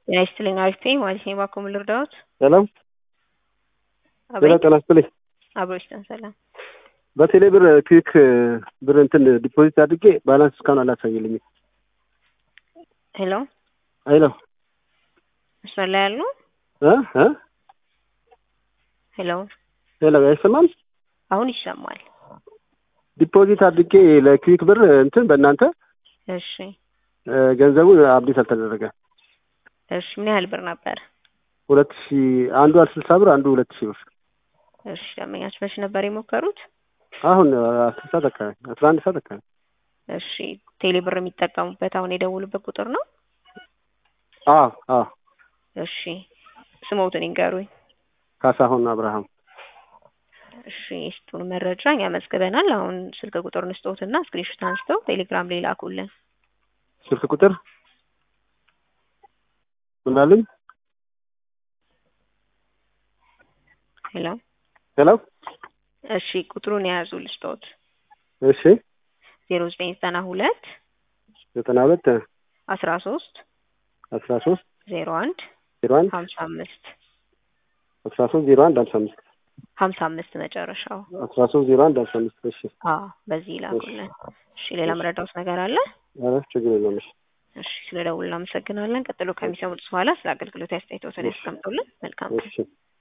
ጤና ይስጥልኝ አሪፍ ነኝ ማለት ነው። እባክዎ ምን ልርዳዎት? ሰላም ጤና አቤት ጤና ይስጥልኝ። አብሮ ይስጠን ሰላም። በቴሌ ብር ክዊክ ብር እንትን ዲፖዚት አድርጌ ባላንስ እስካሁን አላሳየልኝም። ሄሎ ሄሎ መስመር ላይ ያሉ እ እ ሄሎ ሄሎ አይሰማም? አሁን ይሰማል። ዲፖዚት አድርጌ ለክዊክ ብር እንትን በእናንተ እሺ እ ገንዘቡ አብዴት አልተደረገ። እሺ ምን ያህል ብር ነበር? ሁለት ሺ አንዱ ስልሳ ብር አንዱ ሁለት ሺህ ብር እሺ ደንበኛች መቼ ነበር የሞከሩት? አሁን አስር ሰዓት አካባቢ አስራ አንድ ሰዓት አካባቢ እሺ ቴሌ ብር የሚጠቀሙበት አሁን የደውሉበት ቁጥር ነው? አዎ አዎ እሺ ስሞትን ይንገሩኝ። ካሳሁን አብርሃም እሺ የስጡን መረጃ እኛ መዝግበናል። አሁን ስልክ ቁጥር እንስጦትና ስክሪንሾት አንስተው ቴሌግራም ላይ ላኩልን። ስልክ ቁጥር ምን አሉኝ? ሄሎ ሄሎ እሺ ቁጥሩን የያዙ ልስጦት እሺ ዜሮ ዘጠኝ ዘጠና ሁለት ዘጠና ሁለት አስራ ሶስት አስራ ሶስት ዜሮ አንድ ዜሮ አንድ ሀምሳ አምስት አስራ ሶስት ዜሮ አንድ ሀምሳ አምስት ሀምሳ አምስት መጨረሻው። አስራ ሶስት ዜሮ አንድ ሀምሳ አምስት እሺ አዎ በዚህ ላኩልን። እሺ ሌላ መረዳውት ነገር አለ? ኧረ ችግር የለውም እሺ እሺ ስለ ደውል እናመሰግናለን። ቀጥሎ ከሚሰሙት በኋላ ስለ አገልግሎት አስተያየቶትን ያስቀምጡልን። መልካም ቀን። እሺ